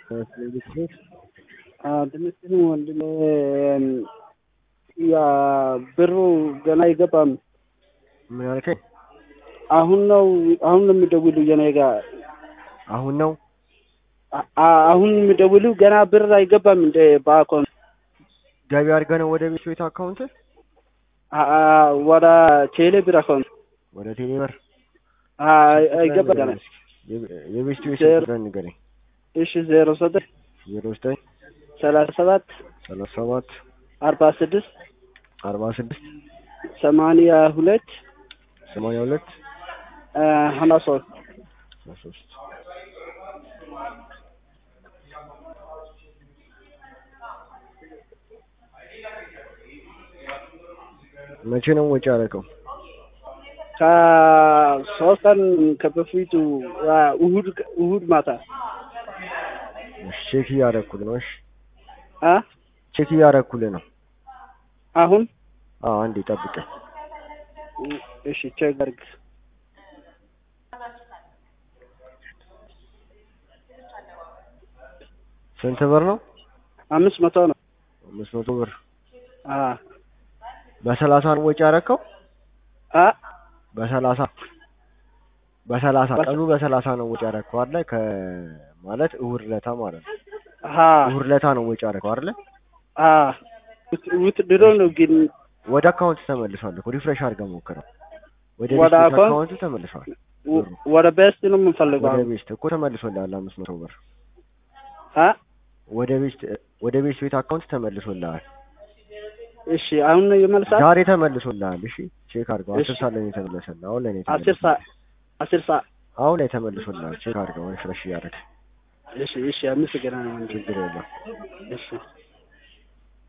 ትንሽ ወንድሜ ያ ብሩ ገና አይገባም። ምን አልከኝ? አሁን ነው አሁን ነው የሚደውሉ የኔ ጋር አሁን ነው አ- አ- አሁን የሚደውሉ ገና ብር አይገባም እንደ በአካውንት ገቢ አድርገህ ነው ወደ ቤት ቤት አካውንት አ- አ- ወደ ቴሌ ብር አካውንት ወደ ቴሌ ብር አ- አይገባም ገና። የቤት ቤት ዜሮ- ቁጥር ንገረኝ። እሺ ዜሮ ዘጠኝ ዜሮ ዘጠኝ ሰላሳ ሰባት ሰላሳ ሰባት አርባ ስድስት አርባ ስድስት ሰማንያ ሁለት ሰማንያ ሁለት ሀና ሶስት አስራ ሶስት መቼ ነው ወጪ ያደረገው? ከሶስት ቀን ከበፊቱ አ፣ እሁድ እሁድ ማታ እሺ፣ ቼክ እያደረኩልህ ነው። እሺ አ ቼክ እያደረኩልህ ነው። አሁን አዎ አንዴ ጠብቀኝ። እሺ ቼክ አድርግ። ስንት ብር ነው? አምስት መቶ ነው። አምስት መቶ ብር አ በሰላሳ ነው ወጪ ያደረከው? አ በሰላሳ በሰላሳ በሰ- ቀኑ በሰላሳ ነው ወጪ ያደረከው አይደለ? ከማለት እሁድ ለታ ማለት ነው። አ እሁድ ለታ ነው ወጪ ያደረከው አይደለ? አ ውት ድሮ ነው ግን ወደ አካውንት ተመልሷል እኮ ሪፍሬሽ አድርገህ ሞክረው። ወደ ወደ ቤት አካውንት? አካውንት ተመልሷል። ወ- ወደ ቤስት ነው የምንፈልገው። ወደ አሁን። ቤት እኮ ተመልሶልሃል አምስት መቶ ብር አ ወደ ቤት ወደ ቤት ቤት አካውንት ተመልሶልሃል። እሺ አሁን ነው ይመልሳል። ዛሬ ተመልሶልሃል። እሺ ቼክ አድርገው። አስር እሺ። ሰዓት ላይ ነው የተመለሰልህ። አሁን ላይ ነው አስር የተመለሰልህ። ሰዓት አስር ሰዓት አሁን ላይ ተመልሶልሃል። ቼክ አድርገው ሪፍሬሽ እያደረግህ እሺ እሺ አመሰግናለሁ ወንድሜ። ችግር የለም። እሺ